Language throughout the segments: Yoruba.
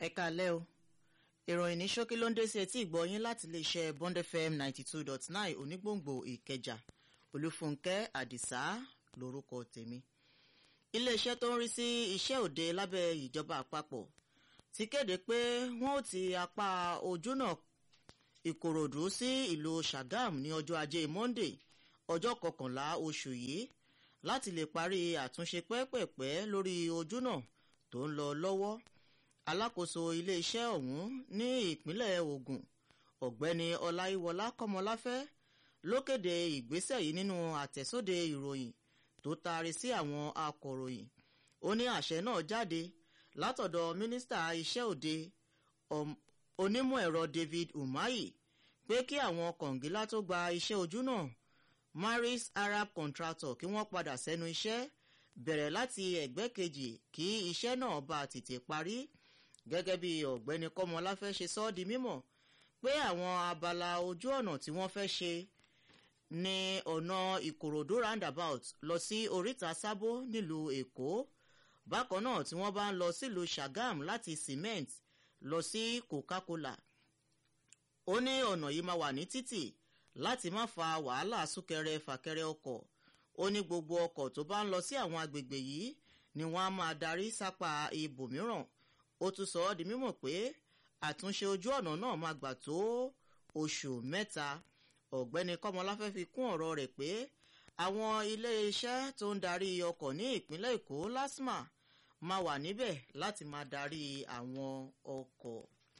ẹ káalẹ́ o ìròyìn ní ṣókí ló ń dé sí etí ìgbọ́yín láti iléeṣẹ́ bond fm ninety two dot nine onígbòǹgbò ìkẹjà olúfúnkẹ́ àdìsá lórúkọ tèmi iléeṣẹ́ tó ń rí sí iṣẹ́ òde lábẹ́ ìjọba àpapọ̀ ti kéde pé wọ́n ó ti apá ojúnà ìkòròdú sí ìlú sàgám ní ọjọ́ ajé monday ọjọ́ kọkànlá oṣù yìí láti lè parí àtúnṣe pẹ́pẹ̀pẹ́ lórí ojúnà tó ń lọ lọ́wọ́ alákòóso iléeṣẹ́ ọ̀hún ní ìpínlẹ̀ ogun ọ̀gbẹ́ni ọláyíwọlá kọ́mọláfẹ́ ló kéde ìgbésẹ̀ yìí nínú àtẹ̀sóde ìròyìn tó taari sí àwọn akọ̀ròyìn ó ní àṣẹ náà jáde látọ̀dọ̀ mínísítà iṣẹ́ òde onímọ̀ ẹ̀rọ david umahi pé kí àwọn kọ̀ǹgílá tó gba iṣẹ́ ojú náà maris arab contractor kí wọ́n padà sẹ́nu iṣẹ́ bẹ̀rẹ̀ láti ẹ̀gbẹ́ kejì kí iṣẹ́ náà bá tètè parí gẹ́gẹ́ bí ọ̀gbẹ́ni kọ́mọláfẹ́ ṣe sọ ọ́ di mímọ̀ pé àwọn abala ojú ọ̀nà tí wọ́n fẹ́ ṣe ní ọ̀nà ìkòròdú roundabout lọ sí oríta sábó nílùú èkó bákan náà tí wọ́n bá ń lọ sílùú sàgám láti cement lọ sí coca-cola ó ní ọ̀nà yìí máa wà ní títì láti má fa wàhálà súnkẹrẹ fàkẹrẹ ọkọ̀ ó ní gbogbo ọkọ̀ tó bá ń lọ sí àwọn agbègbè yìí ni wọ́n á máa darí sápá ibòmíràn ó tún sọ ọ́ di mímọ̀ pé àtúnṣe ojú ọ̀nà náà máa gbà tó oṣù mẹ́ta ọ̀gbẹ́ni kọ́mọláfẹ́ fi kún ọ̀rọ̀ rẹ̀ pé àwọn iléeṣẹ́ tó ń darí ọkọ̀ ní ìpínlẹ̀ èkó lasma máa wà níbẹ̀ láti máa darí àwọn ọkọ̀.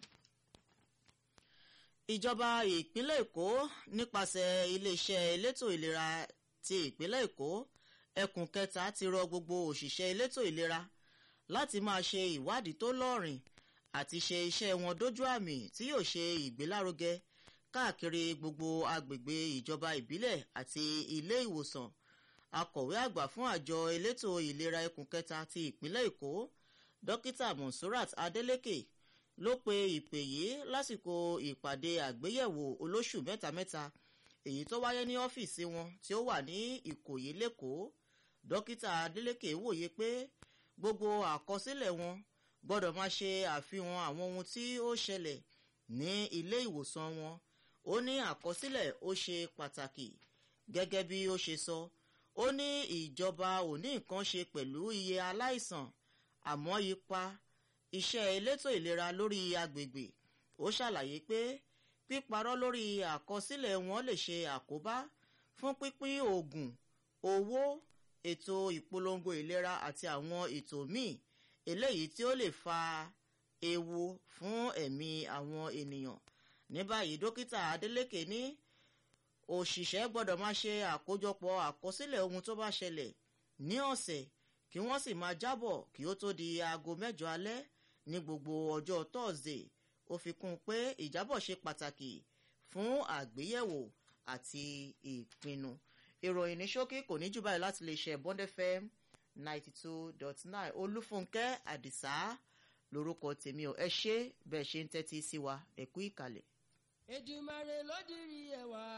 ìjọba ìpínlẹ̀ èkó nípasẹ̀ iléeṣẹ́ elétò ìlera ti ìpínlẹ̀ èkó ẹkùn kẹta ti rọ gbogbo òṣìṣẹ́ elétò ìlera láti máa ṣe ìwádìí tó lọ́rìn àti ṣe iṣẹ́ wọn dójú àmì tí yóò ṣe ìgbélárugẹ káàkiri gbogbo agbègbè ìjọba ìbílẹ̀ àti ilé ìwòsàn akọ̀wé àgbà fún àjọ elétò ìlera ẹkùn kẹta ti ìpínlẹ̀ èkó dókítà monsurat adeleke ló pe ìpè yìí lásìkò ìpàdé àgbéyẹ̀wò olóṣù mẹ́tamẹ́ta èyí tó wáyé ní ọ́fíìsì wọn tí ó wà ní ìkòyí lẹ́kọ̀ọ́ dókítà adeleke wòye pé gbogbo àkọsílẹ̀ wọn gbọ́dọ̀ máa ṣe àfihàn àwọn ohun tí ó ṣẹlẹ̀ ní ilé ìwòsàn wọn ó ní àkọsílẹ̀ ó ṣe pàtàkì gẹ́gẹ́ bí ó ṣe sọ ó ní ìjọba ò ní nǹkan ṣe pẹ̀lú iye aláìsàn àmọ́ ipa iṣẹ́ elétò ìlera lórí agbègbè ó ṣàlàyé pé píparọ́ lórí àkọsílẹ̀ wọn lè ṣe àkóbá fún pínpín oògùn owó ètò ìpolongo ìlera àti àwọn ètò míì eléyìí tí ó lè fa ewu fún ẹ̀mí àwọn ènìyàn ní báyìí dókítà adeleke ní òṣìṣẹ́ gbọ́dọ̀ máa ṣe àkójọpọ̀ àkọsílẹ̀ ohun tó bá ṣẹlẹ̀ ní ọ̀sẹ̀ kí wọ́n sì máa jábọ̀ kí ó tó di aago mẹ́jọ alẹ́ ní gbogbo ọjọ́ thursday ó fi kún un pé ìjábọ̀ ṣe pàtàkì fún àgbéyẹ̀wò àti ìpinnu ìròyìn ní ṣókí kò ní jù báyìí láti lè ṣe bond fm ninety two dot nine olúfúnkẹ́ àdìsá lórúkọ tèmi ò ẹ ṣe bẹ́ẹ̀ ṣe ń tẹ́tí sí wa ẹ̀kú ìkàlẹ̀. èjìmàrè ló dirí ẹwà.